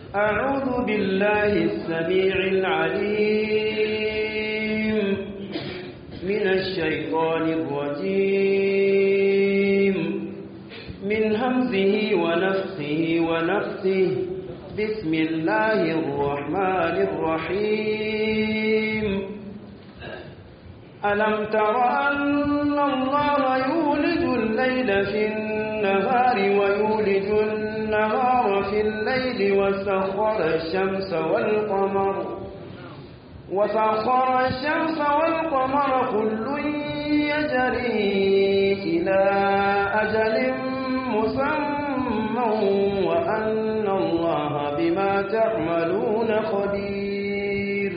أعوذ بالله السميع العليم من الشيطان الرجيم من همزه ونفخه ونفثه بسم الله الرحمن الرحيم ألم تر أن الله يولج الليل في النهار ويولج النهار في الليل وسخر الشمس والقمر وسخر الشمس والقمر كل يجري إلى أجل مسمى وأن الله بما تعملون خبير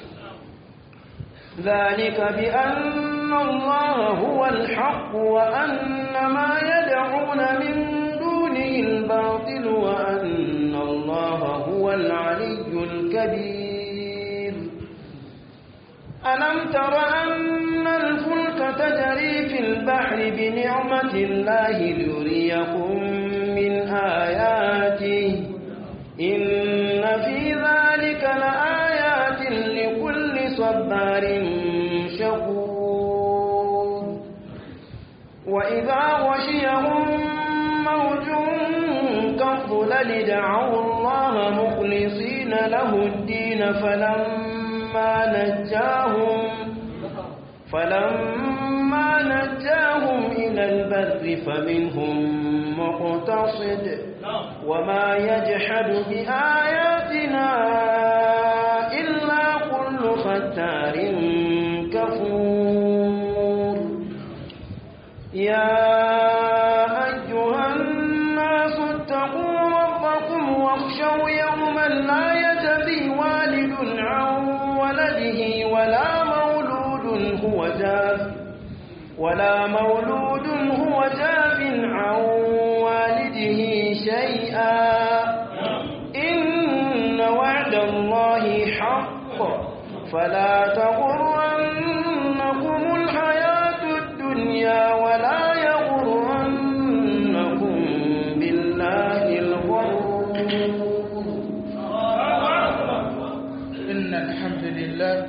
ذلك بأن الله هو الحق وأن ما يدعون من دونه الباطل وأن الله هو العلي الكبير ألم تر أن الفلك تجري في البحر بنعمة الله ليريكم من آياته إن في ذلك لآيات لكل صبار شكور وإذا غشيهم موج كالظلل دعوا الله مخلصين له الدين فلما نجاهم فلما نجاهم إلى البر فمنهم مقتصد وما يجحد بآياتنا إلا كل ختار كفور يا أيها الناس اتقوا ربكم واخشوا يوما لا يجزي والد عن ولده ولا مولود هو جاز ولا مولود هو جاز عن والده شيئا إن وعد الله حق فلا تغرنكم الحياة الدنيا ولا يغرنكم بالله الغرور إن الحمد لله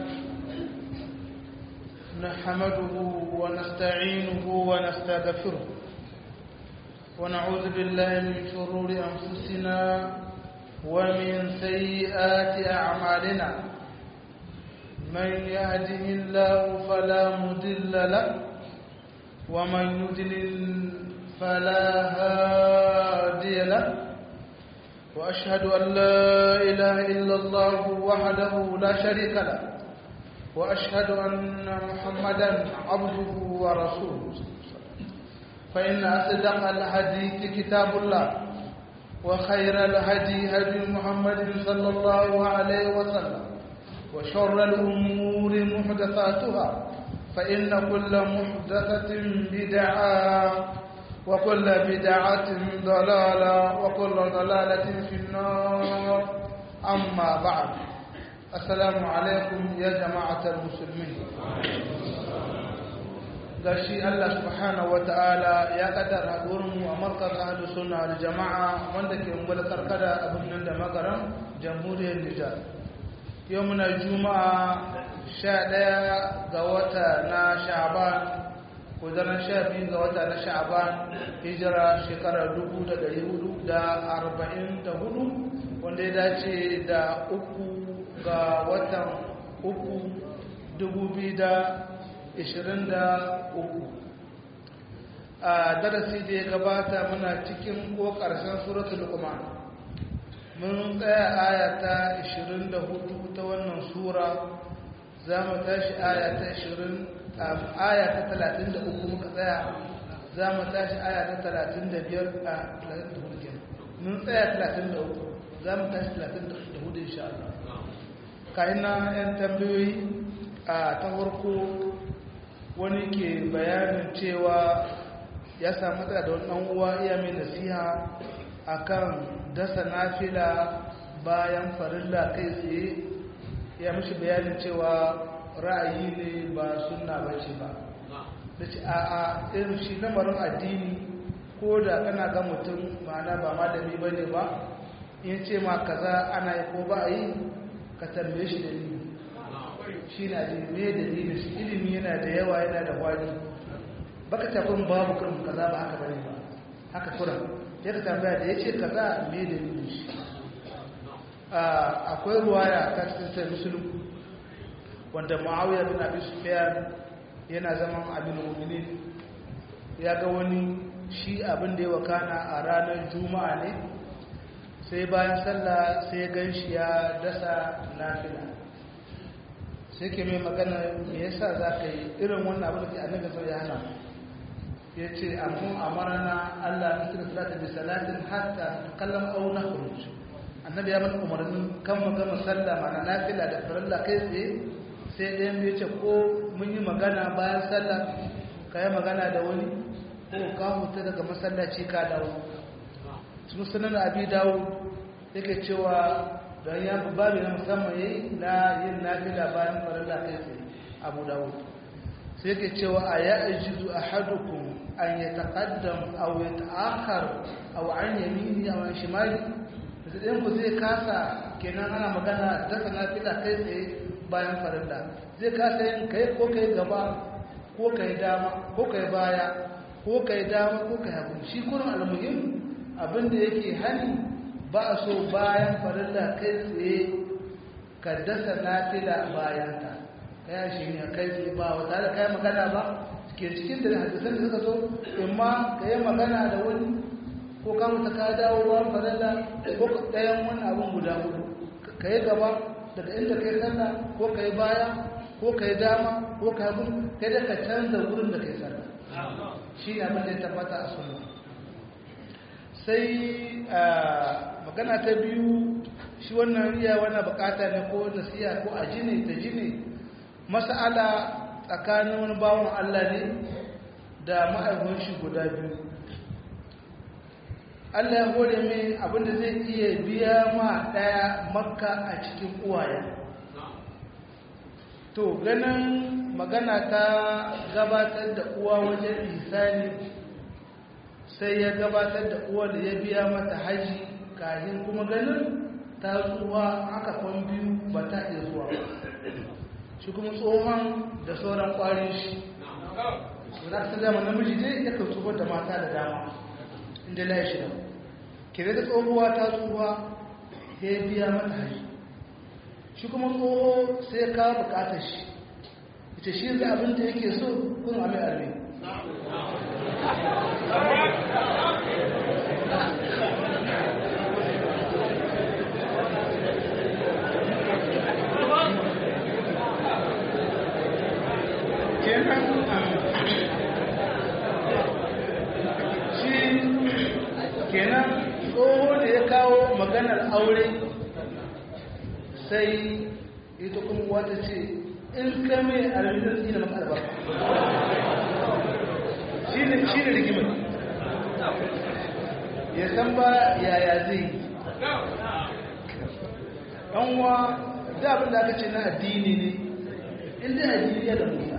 نحمده ونستعينه ونستغفره ونعوذ بالله من شرور أنفسنا ومن سيئات أعمالنا من يهده الله فلا مضل له ومن يضلل فلا هادي له وأشهد أن لا إله إلا الله وحده لا شريك له وأشهد أن محمدا عبده ورسوله فإن أصدق الحديث كتاب الله وخير الهدي هدي محمد صلى الله عليه وسلم وشر الأمور محدثاتها فإن كل محدثة بدعة وكل بدعة ضلالة وكل ضلالة في النار أما بعد السلام عليكم يا جماعة المسلمين gashi Allah subhanahu wata'ala ya kaddara mu a markar ahlus sunna da jama'a wanda ke ungwada karkada a birnin da magaran jamhuriyar Nijar yau muna juma'a 11 ga wata na Sha'ban ko daren 12 ga wata na Sha'ban hijira shekarar 1444 wanda ya dace da uku ga watan uku 23 a darasi da ya gabata muna cikin ko ƙarshen suratul luqman mun tsaya aya ta 24 ta wannan sura za mu tashi aya ta 20 aya ta 33 muka tsaya za mu tashi aya ta 35 a 34 mun tsaya 33 za mu tashi 34 insha Allah kayan na 'yan tambayoyi a ta farko wani ke bayanin cewa ya samu matsala da wani uwa iya mai nasiha akan dasa nafila bayan farilla kai tsaye ya mishi bayanin cewa ra'ayi ne ba sunna ba ce ba da ce a a irin shi lamarin addini ko da kana ga mutum ma'ana ba malami ba ne ba in ce ma kaza ana yi ko ba a yi ka tambaye shi dalili shi na da me dalilin shi ilimi yana da yawa yana da wani baka tafin babu kurin kaza ba haka bane ba haka kurin ya ka tambaya da ya ce kaza me dalilin shi akwai ruwaya ta cikin sai musulun wanda ma'awiyar bin abi sufyan yana zaman abin mu'minin ya ga wani shi abin da ya wakana a ranar juma'a ne sai bayan sallah sai gan shi ya dasa nafila sai ke mai magana me yasa za ka yi irin wannan abin da ke annabi sau ya hana ya ce amun amarana allah na kira salata bi salatin hatta kallon au na kuruci annabi ya mana umarnin kan mu gama sallah mana nafila da farilla kai tsaye sai ɗayan bai ce ko mun yi magana bayan sallah ka yi magana da wani ko ka huta daga masallaci ka dawo sun sanar abi dawo yake cewa don ya babu na musamman yayi na yin nafila bayan farilla kai tsaye abu dawo sai yake cewa a ya ajizu ahadukum an yataqaddam aw yata'akhkhar aw an yamini aw an shimali da ku zai kasa kenan ana magana dasa nafila kai tsaye bayan farilla zai kasa yin kai ko kai gaba ko kai dama ko kai baya ko kai dama ko kai hagu shi kurin almuhim abinda yake hani ba a so bayan farilla kai tsaye ka dasa nafila bayan ta kaya shi ne kai tsaye ba wata da kai magana ba ke cikin da hadisan da suka so imma ka yi magana da wani ko ka mutu ka dawo bayan farilla ko ɗayan wani abin guda hudu ka yi gaba daga inda kai sallah ko kai baya ko kai dama ko kai hagu kai da ka canza wurin da kai sallah shi ne abin da ya tabbata a sunna sai magana ta biyu shi wannan riya wannan bukata ne ko nasiya ko a jini ta jini mas'ala tsakanin wani bawon Allah ne da ma'aikun shi guda biyu Allah ya hore mai abinda zai iya biya ma ɗaya makka a cikin uwaye. To, ganin magana ta gabatar da uwa wajen isani sai ya gabatar da uwa da ya biya mata haji kahin kuma ganin ta tsuwa aka kwan biyu ba ta iya zuwa shi kuma tsohon da sauran kwarin shi. Za ta zama namiji dai ya kan tsohon da mata da dama. inda la shi nan kire da tsohuwa ta tsohuwa ya biya mata haji shi kuma tsoho sai ka bukatar shi ita shi da abin da yake so kun ame arme kenan kenan tsoho da ya kawo maganar aure sai ita kuma wata ce in ka mai alhamdulillah zina maka albarka shi ne rigimar ya san ba yaya zai ɗanwa da abin da aka ce na addini ne inda addini ya da musa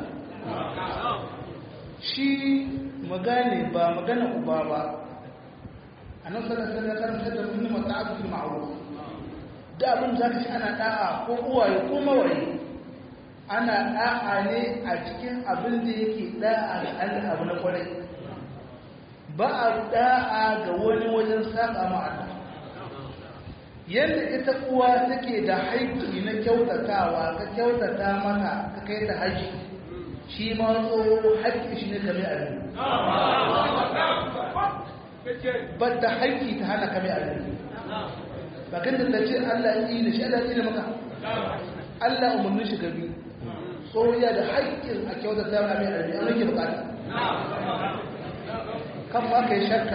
shi magane ba magana uba ba annabi sallallahu alaihi wasallam karanta da mun mata'atu fil ma'ruf da abin da kace ana da'a ko uwaye ko mawaye ana da'a ne a cikin abin da yake da'a ga Allah abu na kwarai ba a da'a ga wani wajen saba ma Allah yadda ita uwa take da haƙƙi na kyautatawa ka kyautata mata ka kai ta haji shi ma tsoho haƙƙi shi ne kame a ba da haƙƙi ta hana kame a ba kan da ce Allah yi da shi Allah yi da maka Allah umarnin shi gabi tsohiya da haƙƙin a kyauta ta kame a rabi an rage bukata kan ma ka yi shakka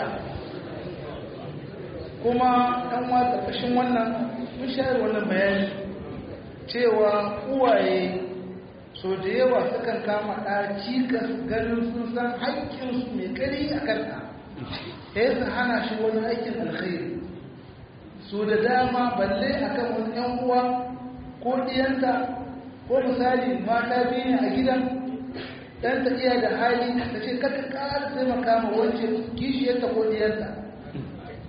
kuma ɗan wa ƙarƙashin wannan mun shayar wannan bayani cewa uwaye so da yawa sukan kama ɗa cikas ganin sun san haƙƙinsu mai ƙari a kanta sai su hana shi wani aikin alkhairi so da dama balle akan wani yan uwa ko diyanta ko misali mata biyu ne a gidan dan ta iya da hali ta ce kaka ƙara taimaka ma wance kishiyarta ko diyanta a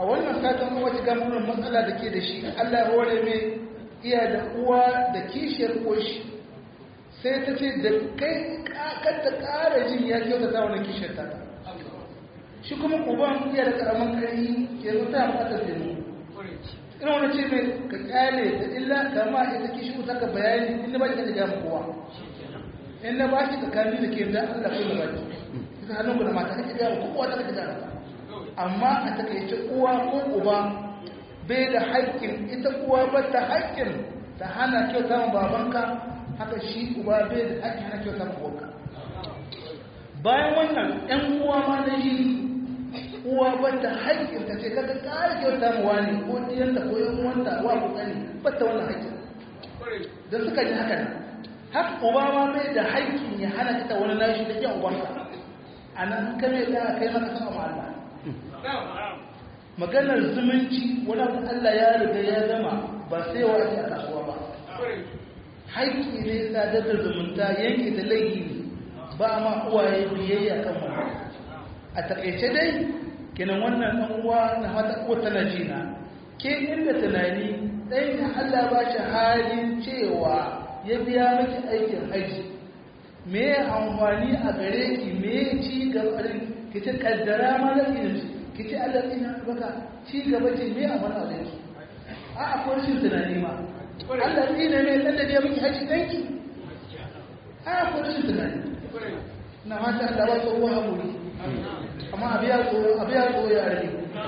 a wannan satin kuma ci gamunan matsala da ke da shi Allah ya hore mai iya da uwa da kishiyar koshi sai ta ce da kai kan ta ƙara jin ya kyauta ta wani kishiyar ta shi kuma uban iya da ƙaramin kari ke zo ta mata zai ina wani ce mai ka kyale da illa kama ita kishi ta ka bayani inda ba ki da gama kowa in na ba shi tsakani da ke da Allah kai da baki ita hannun ku da mata kake gama kowa ta kake gama amma a takaice uwa ko uba bai da haƙƙin ita uwa ba ta haƙƙin ta hana kyauta ma babanka haka shi uba bai da haƙƙin hana kyauta ma uwanka bayan wannan ƴan uwa ma na yi uwa ba ta haƙƙin ta ce kaga ƙara kyauta ma wani ko ɗiyanta ko ƴan uwanta wa ku tsani ba ta wannan haƙƙin da suka ji haka nan haka uba ma bai da haƙƙin ya hana kita wani nashi da ƙyan ubanka a nan kame da kai maka sama Allah maganar zumunci wani abu Allah ya riga ya gama ba sai wa ake a kasuwa ba haƙƙi ne sadar da zumunta yanke da laifi ne ba ma uwaye biyayya kan wannan a taƙaice dai kenan wannan ɗan uwa na fata ko tana jina ke inda tunani ɗan ya Allah ba shi halin cewa ya biya miki aikin haji me amfani a gare ki me ci gaba ki ta kaddara ma da ilimi ki ce Allah ina baka ci gaba ce me a mana da yake a akwai rashin tunani ma Allah ina ne dan da ya miki haji danki a akwai rashin tunani na mata Allah ba tsohuwa hakuri amma abiya tsoro abiya tsoro ya rage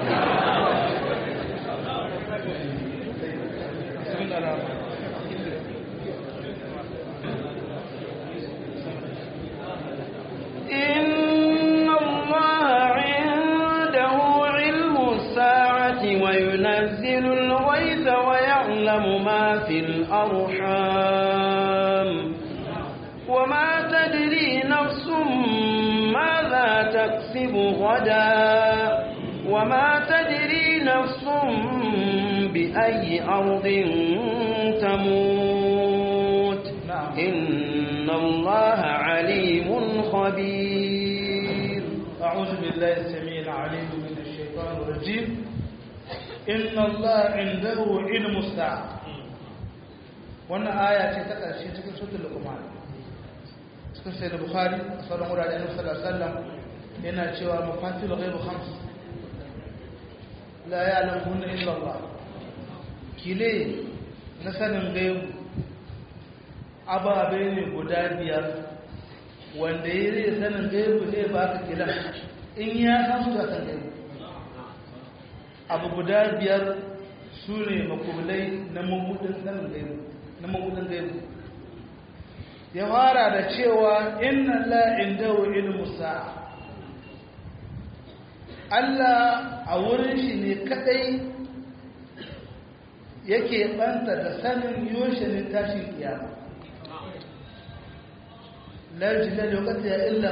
إن الله عنده علم الساعة وينزل الغيث ويعلم ما في الأرحام وما تدري نفس ماذا تكسب غدا وما تدري نفس بأي أرض تموت نعم. إن الله عليم خبير أعوذ بالله السميع العليم من الشيطان الرجيم إن الله عنده علم الساعة wannan aya ce ta ƙarshe cikin sutul luqman cikin sai da bukhari a sauran wurare annabi sallallahu alaihi wasallam yana cewa mafatil ghaibu khams la ya'lamuhunna illa Allah kile na sanin gaibu ababe ne guda biyar wanda ya zai sanin gaibu zai ba ka kilan in ya san su a san gaibu abu guda biyar su ne makulai na mabudin sanin gaibu na mabudin gaibu ya fara da cewa inna la indahu ilmu sa'a Allah a wurin shi ne kadai yake banta da sanin yoshe ne tashin kiyama la yajilla da wakati ya illa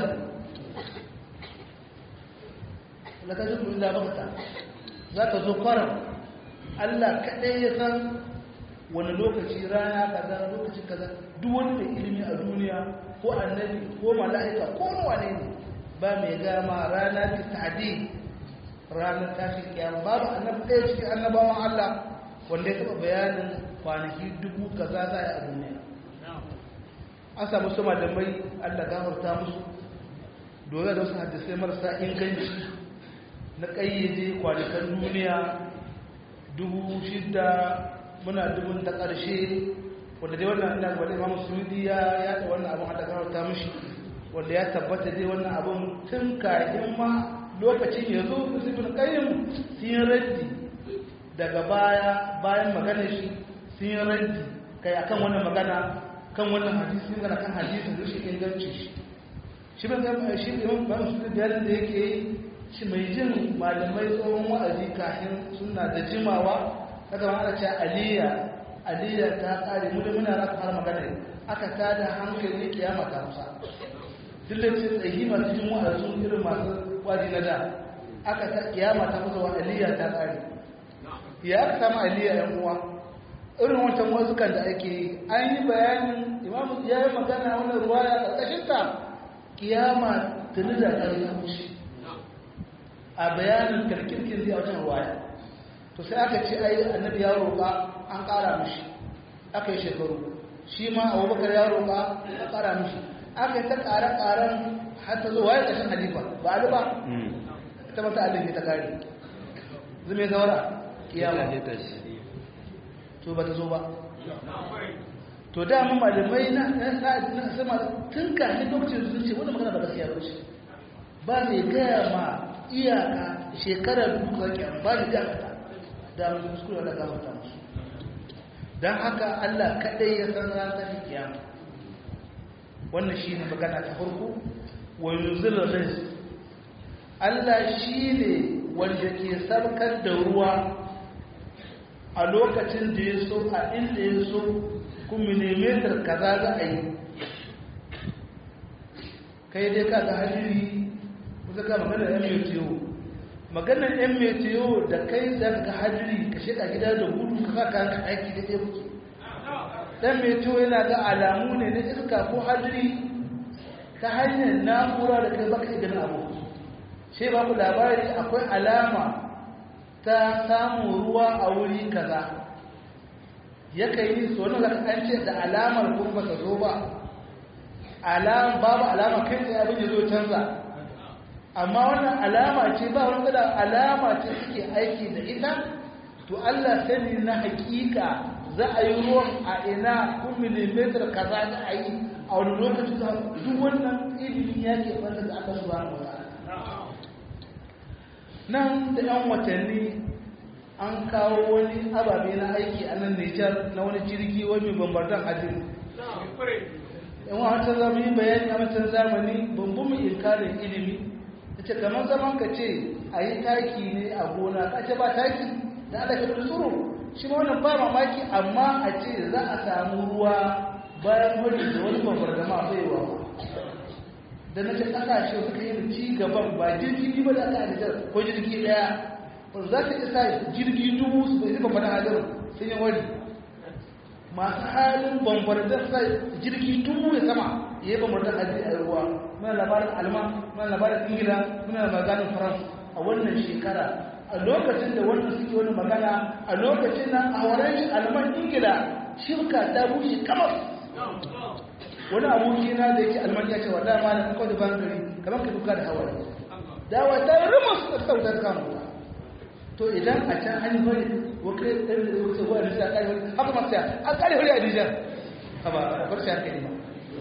la ta zuku illa bakta za ka zo kwaram Allah kadai ya san wani lokaci rana kaza lokaci kaza duk wani mai ilimi a duniya ko annabi ko mala'ika ko wane ne ba mai gama rana ta tadi ranar tashin kiyama babu annabi ɗaya cikin annabawan Allah wanda ya taɓa bayanin kwanaki dubu kaza za a yi a duniya an samu su malamai Allah gafarta musu dole da wasu hadisai marasa inganci na ƙayyade kwanakan duniya dubu shida muna dubun ta ƙarshe wanda dai wannan ina gwada imamu suyudi ya yaɗa wannan abin hada gafarta mushi wanda ya tabbata dai wannan abin tun kayan ma lokacin ya zo su bin ƙayyim sun yi raddi daga baya bayan magana shi sun yi raddi kai akan wannan magana kan wannan hadisi magana kan hadisin da shi inganci shi shi ban zama shi imam ban su da da yake yi shi mai jin malamai tsohon wa'azi kafin suna da jimawa kaga ma ana cewa aliya aliya ta kare mu da muna raka fara magana aka tada hankali kiyama ta musa dillace tsayi masu jin wa'azi irin masu wa'azi na da aka ta kiyama ta musa wa aliya ta kare ya aka samu aliya yan uwa irin wancan wazukan da ake yi an yi bayanin imamu ya yi magana wani ruwaya ƙarƙashinta kiyama tuni da ƙarfi a bayanin karkirkin zai wajen ruwaya to sai aka ce ai annabi ya roƙa an ƙara mishi aka yi shekaru shi ma abubakar ya roƙa an ƙara mishi aka yi ta ƙare-ƙaren har ta zo waye ƙashin halifa ba ali ba ta mata alin ta kare zume zaura kiyama to ba ta zo ba to da mu malamai na na sama tun kafin lokacin sun ce wannan magana ba gaskiya ba ce ba mai gaya ma iyaka shekarar duka kyan ba da iyaka da mu kuskure da gafarta musu dan haka Allah kadai ya san ran ta kiyama wannan shine magana ta farko wa yunzilur rizq Allah shine wanda ke sarkar da ruwa a lokacin da ya so a inda ya so kuma millimeter kaza za a yi kai dai ka ga hadiri kusa ka magana yan metiyo maganar yan metiyo da kai za ka ga hadiri ka shiga gida da gudu ka ka ka aiki da ɗaya kuke dan metiyo yana ga alamu ne na iska ko hadiri ta hanyar na'ura da kai baka idan abu sai ba ku labari akwai alama ta samun ruwa a wuri kaza yakan yi so na an ce da alamar kuma ta zo ba alam babu alama kai tsaye abin ya zo canza amma wannan alama ce ba wani da alama ce suke aiki da ita to Allah sani na hakika za a yi ruwan a ina kun milimetar kaza da a yi a wani lokaci za duk wannan ilimin ya ke fanta da aka zuwa wa nan da yan watanni an kawo wani ababe na aiki a nan Nijar na wani jirgi wani bambardan hadin yan wancan zamani bayani a wancan zamani bambu mu inkarin ilimi ta ce kamar zaman ka ce a yi taki ne a gona ka ce ba taki da ala ka da tsoro shi ma wannan ba mamaki amma a ce za a samu ruwa bayan wani da wani bambardama baiwa da na ce kasashe suka yi ci gaban ba jirgi ba da aka da ko jirgi daya wanda za ka isa jirgi dubu su bai zuba mana hajjar sun yi wani masu halin bambardar sa jirgi dubu ya sama ya yi bambardar hajji a ruwa muna labarin alman muna labarin ingila muna maganin faransa a wannan shekara a lokacin da wannan suke wani magana a lokacin nan a wurin alman ingila shirka ta bushe kamar wani aboki na da yake alman ya ce wa dama na kawai da ban gari kamar ka duka da hawaye dawa ta yi rumus da sautar kama to idan a can an bari wakil ɗan da wuce wa nisa ƙari wani haka masu ya an ƙari wani a nijar a ba a bar shi hankali ba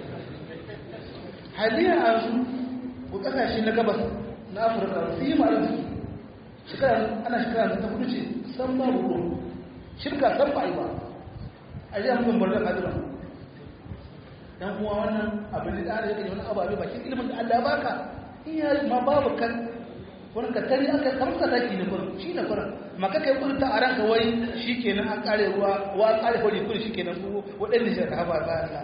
haliyar a su ko ƙasashe na gabas na afirka su yi ma'ar jiki shekara ana shekara ta kudu ce san ba ruwa shirka san ba yi ba a yi amfani barnar hadiran dan kuma wannan abin da ana yake wani ababe bakin ilimin da Allah ya baka in ya ma babu kan wani ka tari aka kamsa taki ne kurin shi ne kurin maka kai kurin ta aran ka wai shikenan an kare ruwa wa kare hori kurin shikenan ku wadanne shi ka ba ba Allah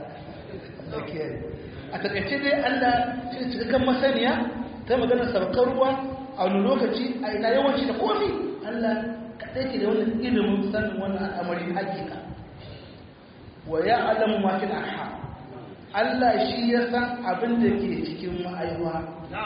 a takaice dai Allah shi cikakken masaniya ta magana sabakar ruwa a wani lokaci a ina yawanci da komi Allah kadai ke da wannan ilimin sanin wannan al'amari hakika wa ya'lamu ma fil arham Allah shi ya san abin da ke cikin ma'aiwa.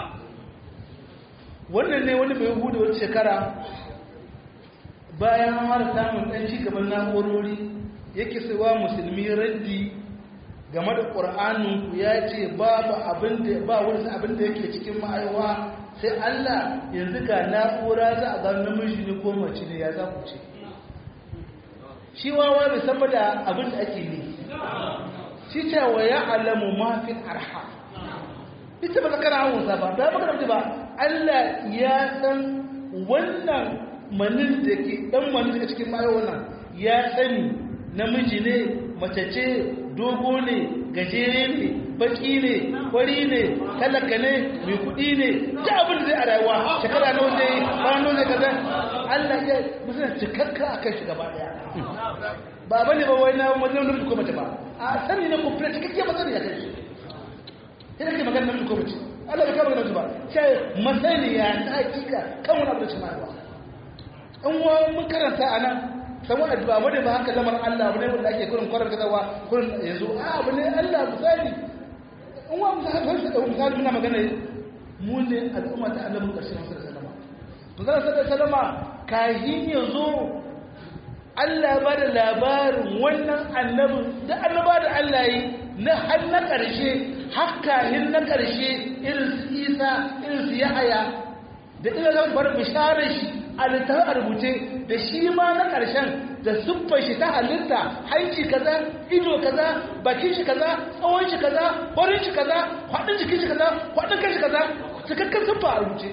Wannan ne wani mai hudu wata shekara bayan mara samun ɗan cigaban na'urori yake saiwa musulmi raddi game da ƙur'aninku ya ce babu abin da ba wani abin da yake cikin ma'aiwa sai Allah yanzu ga na'ura za a gano namiji ne ko mace ne ya za ku ce. Shi wawa bai san da abin da ake ne. shi ce wa ya alamu mafin arha ita ba zakara hausa ba ba maka ba Allah ya san wannan manin da ke dan manin da cikin mayo wannan ya sani namiji ne mace ce dogo ne gajere ne baki ne kwari ne talaka ne mai kudi ne ta abin da zai a rayuwa shekara nawa zai ranar zai kaza Allah ya musulun cikakka a kan shi gaba daya ba ba ne ba wai na wajen namiji ko mace ba a sani na kuma cikakke masani ya kai shi sai ke magana namiji ko mace Allah bai kama namiji ba sai masaniya ta hakika kan wani abu da cima ba in wa mun karanta a nan samu addu'a ba ba haka lamar Allah abu ne wanda ake kurin kwarar gazawa kurin yanzu a abu ne Allah misali in wa misali misali muna magana mu ne al'umma ta annabi karshen sallallahu alaihi wasallam sallallahu alaihi wasallam kahin ya zo Allah ba da labarin wannan annabin da annaba da Allah yi na har na ƙarshe hakkahin na ƙarshe irin su isa irin su yahaya da ina zama bar bisharar shi a littafin a rubuce da shi ma na ƙarshen da siffar shi ta halitta hanci kaza ido kaza bakin shi kaza tsawon shi kaza farin shi kaza kwaɗin jikin shi kaza kwaɗin kan shi kaza cikakken siffa a rubuce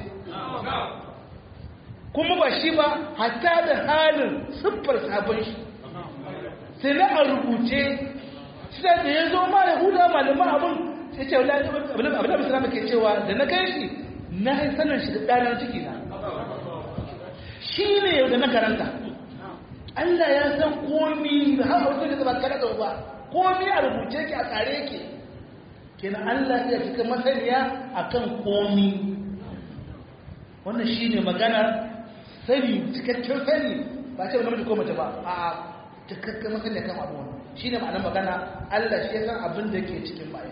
kuma ba shi ba hatta da halin siffar sabon shi sai na a rubuce shi da ya zo ma yahuda malaman abin sai ce abin da musulama ke cewa da na kai shi na yi sanin shi da ɗanar ciki na shi ne yau da na karanta Allah ya san komi da har wasu da zama kada da ba komi a rubuce ki a tsare ki kenan Allah ya cika masaniya akan komi wannan shine magana sani cikakken sani ba ce namiji ko mace ba a cikakken masaniya kan abu wannan shine ma'anar magana Allah shi ya san abin da ke cikin bayan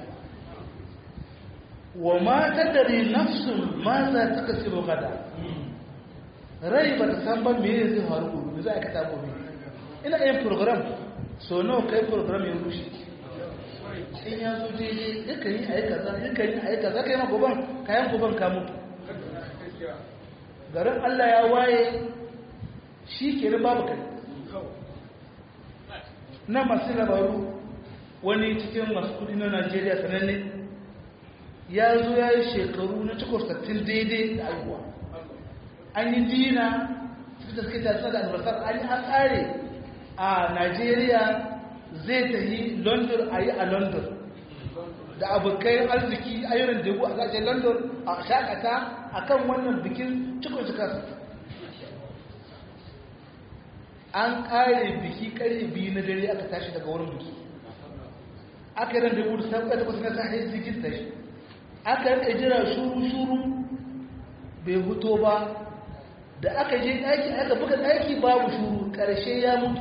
wa ma tadri nafsun ma za ta kasibu gada rai ba ta san ba me zai faru gobe za a kata gobe ina yin program so nawa kai program ya rushe in ya zo daidai yakan yi ayi kaza yakan yi ayi kaza kai ma goban kayan goban ka mutu garin Allah ya waye shi ke babu kai na masu labaru wani cikin masu kudi na Najeriya sananne ya zo ya yi shekaru na cikin sattin daidai da aihuwa an yi dina da suke tasiri da albasar an yi an tsare a Najeriya zai ta yi London a yi a London da abokai arziki ayyuran da a zashen London a shakata a kan wannan bikin cikin cikar an kare biki kare biyu na dare aka tashi daga wurin biki aka yi ran da wuri sai kuka takwas na sahi zikin tashi aka yi jira shuru-shuru bai fito ba da aka je ɗaki aka buga ɗaki babu shuru ƙarshe ya mutu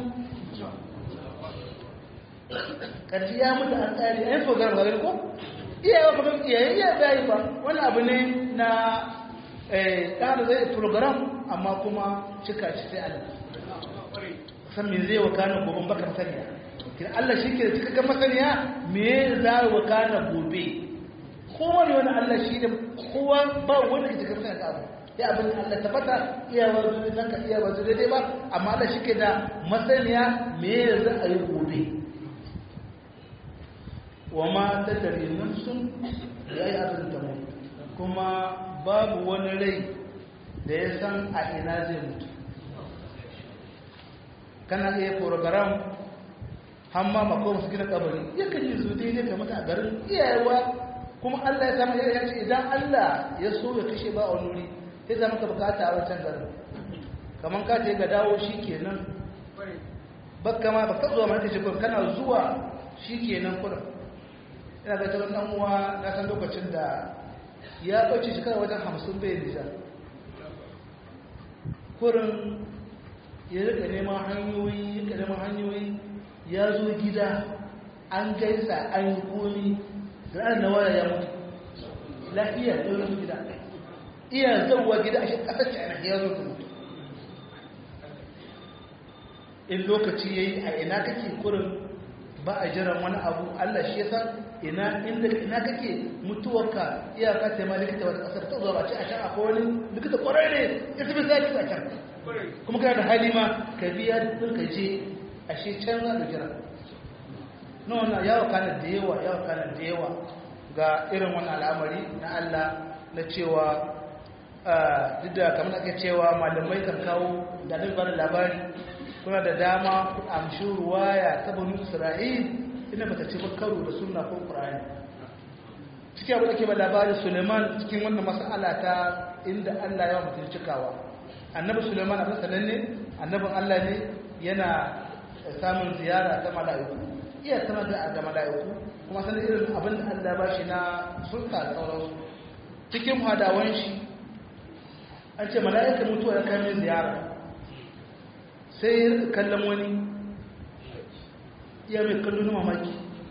ƙarshe ya mutu an tsari a yin fogar ba ko iyayewa kuma iyayen iya bayi ba wani abu ne na ɗan zai program amma kuma cika ci sai Allah san me zai wakana gobe bakar saniya kin Allah shi ke da cikakken masaniya me za wakana gobe kowane wani Allah shi da kowa ba wanda ke cikakken masaniya abu ya abin Allah tabbata iya wazo nan ka iya wazo daidai ba amma Allah shi ke da masaniya me za a yi gobe wa ma tadari nafsun ya yi abin da kuma babu wani rai da ya san a ina zai mutu kana iya program hamma makon su gina kabari yakan yi su daidai ka mata a garin iyayewa kuma Allah ya samu ya ce idan Allah ya so ya kashe ba a wuri sai zama ka bukata a wancan garin kamar ka ce ga dawo shi kenan bakka ma baka zuwa mata ce kana zuwa shi kenan kurin ina ga taron dan uwa na san lokacin da ya ɓace shekara wajen hamsin bai nisa kurin ya rika neman hanyoyi rika neman hanyoyi ya zo gida an gaisa an yi komi da an na waya ya mutu lafiya ya zo gida iya zauwa gida a shi ƙasar china ya zo mutu in lokaci ya yi a ina kake kurin ba a jiran wani abu allah shi ya san ina inda ina kake mutuwarka iyaka ta ma likita wata kasar ta zuwa ba ce a can akwai wani likita kwarai ne ya tafi sai a can kuma kana da hali ma ka biya duk ka je a shi can za ka jira na wannan yawa kana da yawa yawa kana da yawa ga irin wani al'amari na Allah na cewa duk da kamar ake cewa malamai kan kawo da nan bada labari kuna da dama ku amshi ruwaya ta banu isra'il ina bata ci karo da sunna ko qur'ani cikin abin da ke ba labarin suleiman cikin wannan mas'ala ta inda Allah ya mutum cikawa annabi suleiman abin sananne annabin Allah ne yana samun ziyara ta mala'iku iya sama da da mala'iku kuma sanin irin abin da Allah ba shi na sulta da sauransu cikin hadawan shi an ce mala'ika mutuwa ya kai mai ziyara sai kallon wani iya mai kallo na mamaki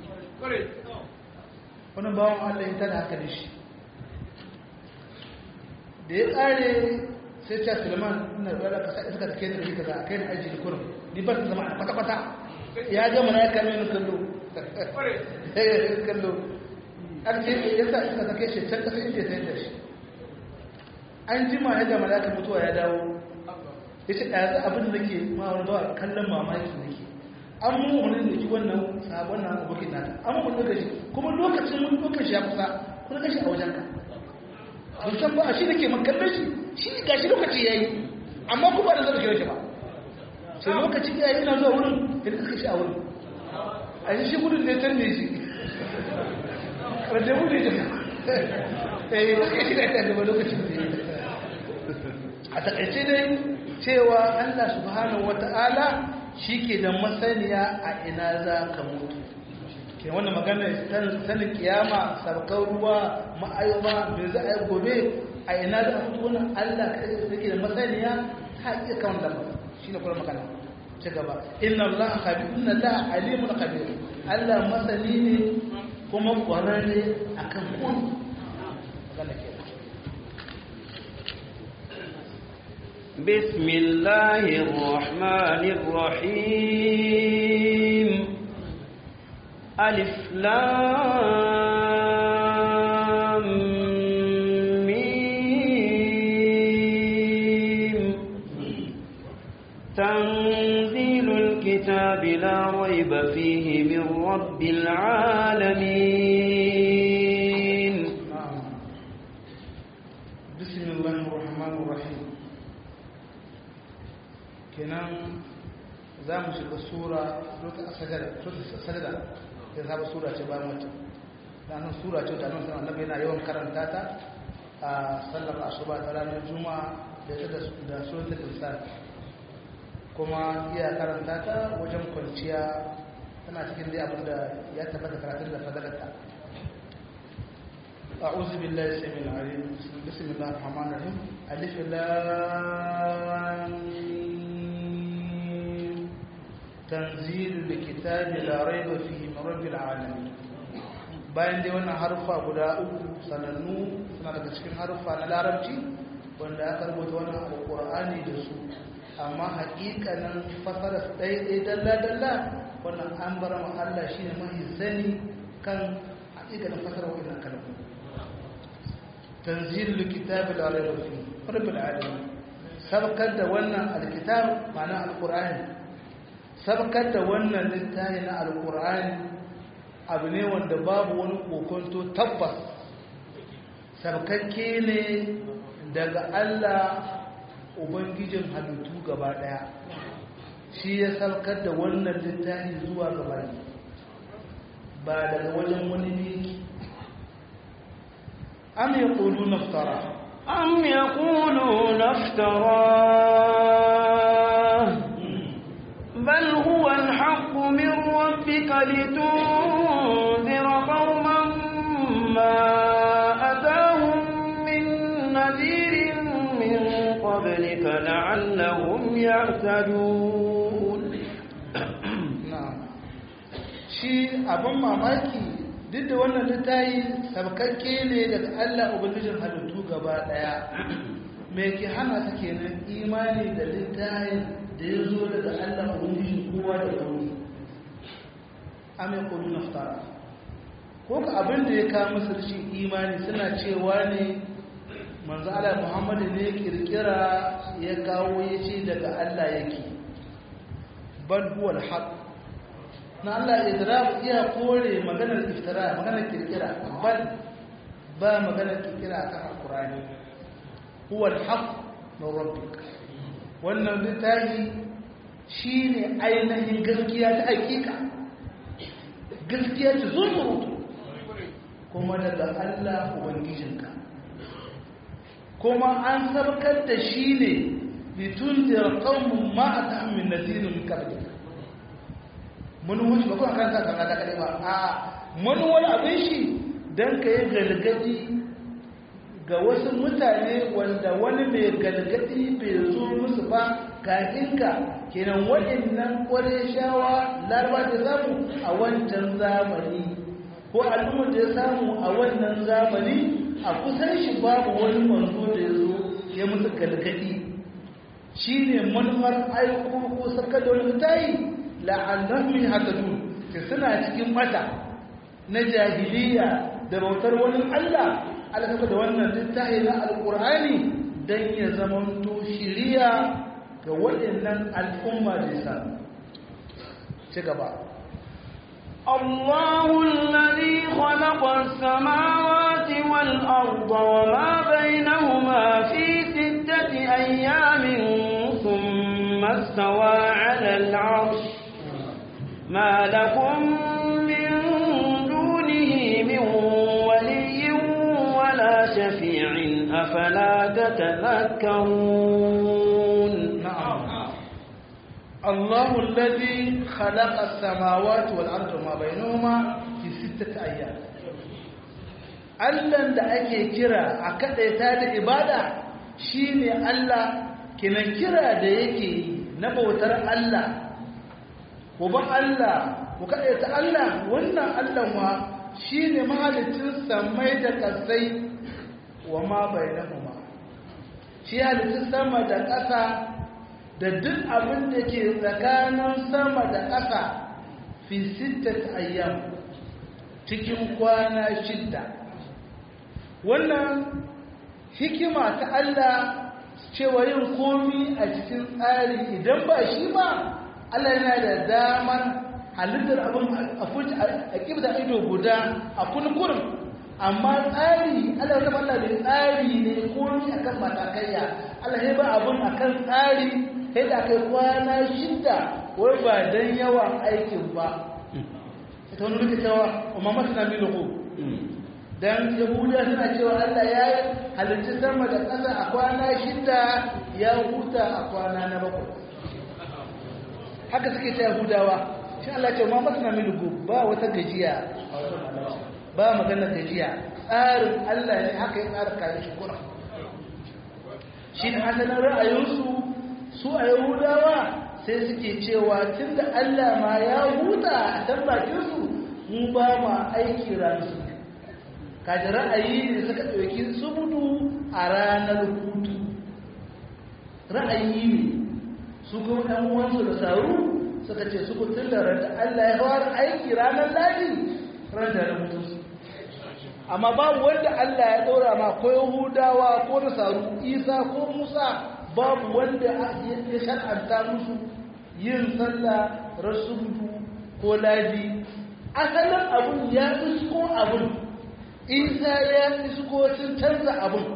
wani bawan allah ya tada haka da shi da ya tsare sai ta Suleiman ina da ka sai suka take da kaza kai da aji kurum ni ba ta zama kwata kwata ya ga malaika ne kallo eh kallo an ce yasa suka take shi can kasa inda sai da shi an jima ya ga malaika mutuwa ya dawo yace da yanzu abin da nake ma wani ba kallon mamaki nake an mu wani da ki wannan sabon nan abokin nata an mu daga shi kuma lokacin mun lokacin ya kusa kuma kashi a wajen ka san ba shi nake makallon shi shi ga shi lokaci yayi amma kuma da zai kira shi ba sai lokaci yayi ina zuwa wurin idan ka shi a wurin a yi shi gudun da ya tanne shi wanda ya gudun shi eh lokaci da ya tanne lokacin da ya a takaice dai cewa Allah subhanahu wata'ala shi ke da masaniya a ina za ka mutu ke wannan magana sanin kiyama sarkar ruwa ma'ayyuma mai za a yi gobe a ina za a mutu wannan Allah ka ke da masaniya ta iya kan da shi ne kuma magana ci gaba inna Allah khabir inna Allah alimun khabir Allah masani ne kuma kwararre akan kun magana ke بسم الله الرحمن الرحيم ألف لام ميم تنزيل الكتاب لا ريب فيه من رب العالمين بسم الله الرحمن الرحيم kenan za mu shiga sura sajada ya saba sura ce ba mutum nan sura ce da nan sanar annabi yana yawan karanta ta a sallar asuba ta ranar juma'a da ta da suratul insan kuma iya karanta ta wajen kwanciya tana cikin dai abin da ya tabbata karatun da fadalarta أعوذ بالله السميع العليم بسم الله الرحمن الرحيم ألف لام تنزيل الكتاب لا ريب فيه من رب العالمين bayan dai wannan haruffa guda uku sanannu suna daga cikin haruffa na larabci wanda aka rubuta wannan alƙur'ani da su amma haƙiƙanin fasara su ɗaya dalla-dalla wannan an bar ma Allah shi ne mahi sani kan haƙiƙanin fasara wannan kalmu tanzilul kitab la rayba fi rabbil alamin sabkar da wannan alkitab ma'ana alqur'ani sabkar da wannan littafi na alkur'ani abu ne wanda babu wani kokonto tabbas sabkakke ne daga allah ubangijin halittu gaba daya shi ya sabkar da wannan littafi zuwa gaba ne ba daga wajen wani biki am ya ƙulu naftara am ya ƙulu naftara بل هو الحق من ربك لتنذر قوما ما أتاهم من نذير من قبلك لعلهم يعتدون نعم shi abin mamaki duk da wannan littayi sabkakke ne daga Allah ubangijin halittu gaba daya me ke hana su kenan imani da littayin da ya zo daga Allah ubangijin kowa da kowa amin kudu naftara ko ka abin da ya kawo musu rashin imani suna cewa ne manzo Allah Muhammadu ne kirkira ya kawo ya ce daga Allah yake bal huwa al-haq na Allah idrab iya kore maganar iftira maganar kirkira bal ba maganar kirkira akan alqur'ani huwa al-haq min rabbik wannan littafi shine ainihin gaskiya ta hakika gaskiya ta zunzurutu kuma daga Allah ubangijinka kuma an sabkar da shi ne litundira qaumun ma atahum min nadirin min qablika mun wuce ba kuma kan sa kana da kalma a mun wani abin shi dan kai galgadi ga wasu mutane wanda wani mai galgadi bai zo musu ba kafinka kenan waɗannan shawa larba da samu a wancan zamani ko al'ummar da ya samu a wannan zamani a kusan shi babu wani manzo da ya zo ya musu galgadi shine manufar aiko ko sarkar da wani mutayi la'annahum yahtadun ke suna cikin mata na jahiliya da bautar wani Allah alaka da wannan littafi na alqur'ani dan ya zamanto shiriya ga waɗannan al'umma da ya ci gaba الله الذي خلق السماوات والأرض وما بينهما في ستة أيام ثم استوى على العرش ما لكم من دونه من ولي ولا شفيع أفلا تتذكرون نعم الله الذي خلق السماوات والأرض وما بينهما في ستة أيام Allahn da ake kira a kaɗaita da ibada shi ne Allah kinan kira da yake na bautar Allah ku ba Allah ku kaɗaita Allah wannan Allah ma shi ne mahalicin samai da ƙasai wa ma bai shi halittun sama da ƙasa da duk abin da ke tsakanin sama da ƙasa fi sittat ayyam cikin kwana shidda wannan hikima ta Allah cewa yin komi a cikin tsari idan ba shi ba Allah yana da damar halittar abin a kibta ido guda a kunkurin amma tsari Allah ya Allah da tsari ne komi akan matakaiya Allah ya ba abin akan tsari sai da kai kwana shida wai ba dan yawan aikin ba ita wani rike cewa umma masana milahu dan yahuda suna cewa Allah ya halitta sama da ƙasa a kwana shida ya huta a kwana na bakwai haka suke ta yahudawa shi Allah ce umma masana milahu ba wata gajiya ba magana gajiya tsarin Allah ne haka ya tsara kayan shi kuna shi ne asalin ra'ayinsu su a yahudawa sai suke cewa tun da Allah ma ya huta a can bakinsu mu ba ma aiki ranar su kaji ra'ayi ne suka ɗauki subudu a ranar hutu ra'ayi ne su kuma ɗan uwansu da saru suka ce su kutun da ranta Allah ya fara aiki ranar ladi ran da na mutu amma babu wanda Allah ya ɗora ma ko yahudawa ko nasaru isa ko musa babu wanda ya shar'anta musu yin sallah rasudu ko ladi asalin abun ya isko abun isa ya isko sun canza abun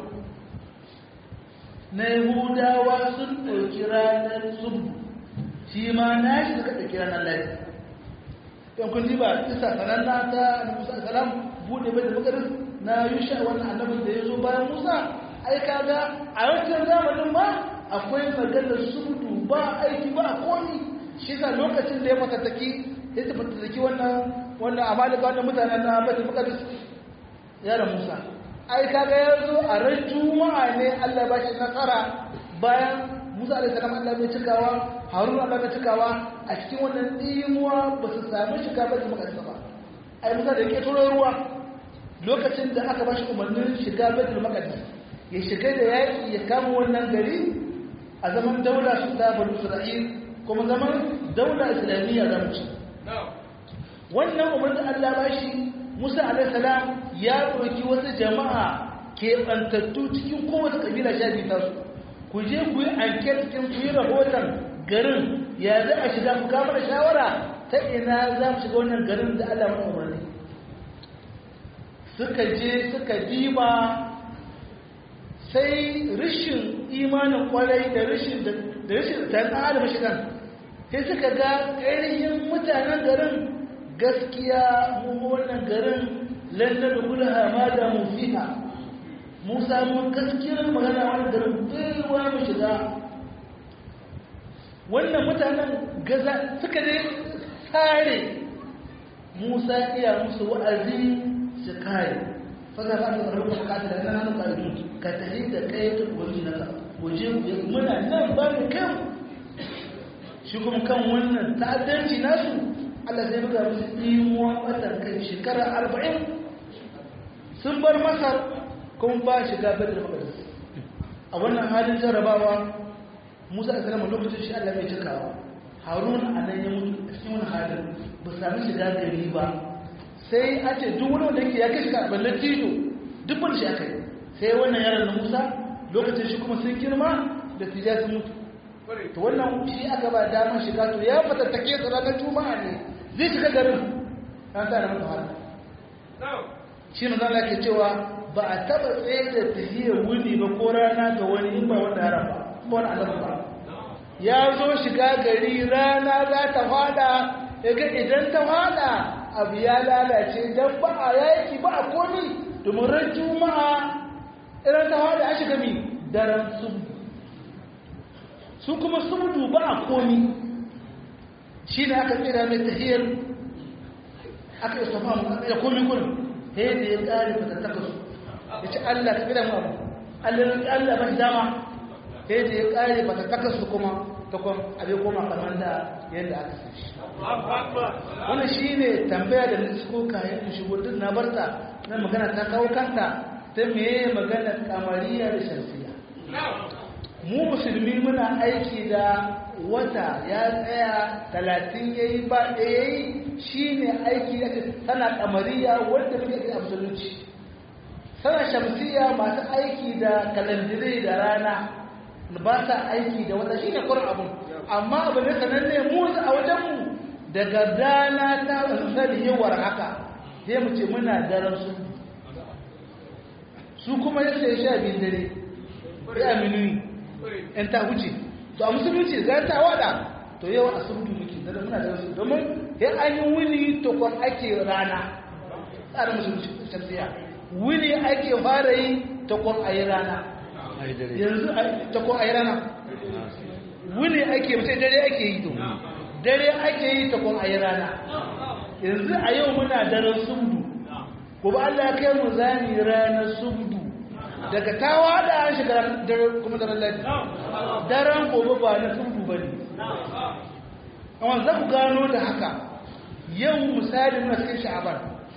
na yahudawa sun ɗauki ranar subu shi ma na shi suka ɗauki ranar ladi yan kun ba isa sananna ta musa salam buɗe bai da makarin na yusha wannan annabin da ya zo bayan musa ai kaga a wancan zamanin ma akwai maganar sudu ba aiki ba komi shi sa lokacin da ya matattaki ya ta matattaki wannan wannan amalika wannan mutanen na bata maqdis ya da Musa ai kaga ya zo a ran juma'a ne Allah ba shi nasara bayan Musa alaihi salam Allah bai cikawa Harun Allah bai cikawa a cikin wannan dimuwa ba su samu shiga bata maqdis ba ai Musa da yake turo ruwa lokacin da aka ba shi umarnin shiga baitul maqdis ya shiga da yaki ya kama wannan gari a zaman daula su ta banu isra'il kuma zaman daula islamiyya za mu ci wannan umar da allah ba shi musa alaihissalam ya ɗauki wasu jama'a keɓantattu cikin kowace ƙabila sha biyu tasu ku je ku yi anket cikin ku yi rahoton garin ya za a shiga ku kama da shawara ta ina za mu shiga wannan garin da allah mana umarni suka je suka diba sai rishin imanin kwarai da rishin da rishin ta adam shigan sai suka ga ƙairihin mutanen garin gaskiya mu wannan garin lantar kula ma da mu fiha mu samu gaskiyar magana wani garin baiwa mu shiga wannan mutanen gaza suka dai tsare musa iya musu wa'azi su kare fasa ba ta tsarruka bukata da nan hannu ƙarfi ka tafi da kai ta wani nasa waje muna nan ba mu kan shi kuma kan wannan ta'addanci nasu Allah sai buga musu imuwa ɓatan kai shekara arba'in sun bar masar kuma ba shiga badar maqdis a wannan halin jarrabawa musa a salama lokacin shi allah mai cikawa harun a nan ya mutu a cikin wani halin ba sami shiga gari ba sai a ce duk wani wanda yake ya kai shiga a ballar tijo duk wani shi aka yi sai wannan yaron na musa lokacin shi kuma sun girma da tija sun mutu to wannan shi aka ba damar shiga to ya fatattake su ranar juma'a ne zai shiga garin an sa da masa haka shi ne zan ke cewa ba a taba tsaye da tahiyar wuni ba ko rana ga wani in ba wanda ya rafa ba wani alamu ba ya zo shiga gari rana za ta fada ya ga idan ta fada abu ya lalace don ba a yaki ba a komi domin ran juma'a idan ta fada a shiga mi daren subu su kuma subu ba a komi shi ne aka tsira mai tahiyar aka yi sofa mu ya komi gudun ta yadda ya ƙare fatattaka su ya ce allah ka tsira mu abu allah ba shi dama ta yadda ya ƙare fatattaka su kuma ta kwan abin koma kamar da yadda aka san shi wannan shi ne tambaya da nisko kayan in shigo duk na barta na magana ta kawo kanta ta meye magana kamariya da shamsiya mu musulmi muna aiki da wata ya tsaya talatin ya yi ba ɗaya yi shi ne aiki da tana kamariya wanda muke aiki a musulunci sana shamsiya masu aiki da kalandire da rana ba sa aiki da wata shi ne kurin abin amma abu ne sananne mu a wajenmu daga dana ta misali yawar haka sai mu ce muna daren su su kuma yadda ya sha biyun dare ya minuyi in ta wuce to a musulunci za ta wada to yau a surutu muke da muna da su domin ya an yi wuni to kwan ake rana tsarin musulunci shamsiya wuni ake fara yi ta kwan a yi rana yanzu ta kwan a yi rana wuni ake mace dare ake yi to dare ake yi ta kwan a yi rana yanzu a yau muna daren subdu gobe Allah ya kai mu zani ranar subdu daga tawa da an shiga dare kuma daren ladi daren gobe ba na subdu ba ne amma za ku gano da haka yau misali muna cikin sha'aban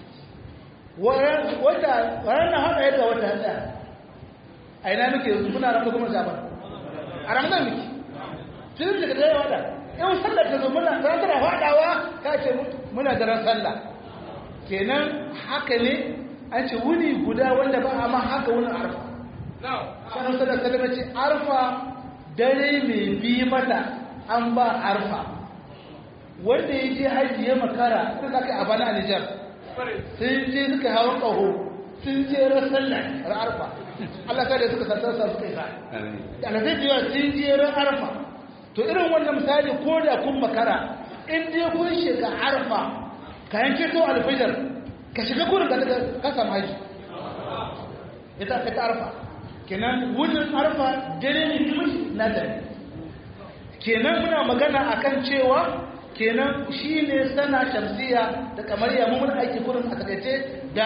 wata ranar haka yadda wata hada a ina muke yanzu muna ranar kuma sha'aban a ranar muke filin daga dare wada yau sallar ta zo muna ranar faɗawa ta ce muna daren sallah kenan haka ne an ce wuni guda wanda ba a ma haka wuni arfa sanar sallar salama ce arfa dare mai bi mata an ba arfa wanda ya je hajji ya makara sun aka a bana a nijar sun je suka hawan ƙaho sun je ran sallah ran arfa Allah ta da suka sartarsa suka yi sa'a da alazai da yawa sun je ran arfa to irin wannan misali ko da kun makara in dai kun shiga arfa ka yanke to alfajar ka shiga gurin da ka samu haji ita ka ta arfa kenan wurin arfa dare ne kuma na dare kenan muna magana akan cewa kenan shine sana shamsiya da kamar ya mun aiki kurin a takaice da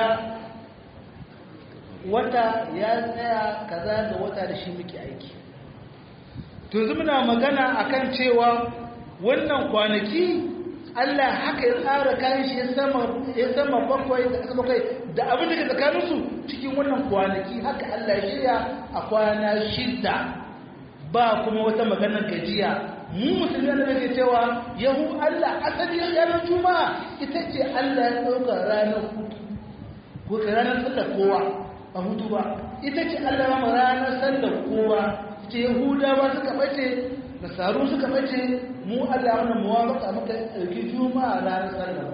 wata ya tsaya kaza da wata da shi muke aiki to yanzu muna magana akan cewa wannan kwanaki Allah haka ya tsara kayan shi ya sama bakwai da aka bakwai da abin da ke tsakaninsu cikin wannan kwanaki haka Allah ya shirya a kwana shida ba kuma wata maganar gajiya mu musulmi da nake cewa yahu Allah asali ranar juma'a ita ce Allah ya ɗauka ranar hutu ko ranar sallar kowa a hutu ba ita ce Allah ya ranar sallar kowa ce yahudawa suka bace nasaru suka bace mu Allah wannan muwafaka muka dauki juma'a ranar sallah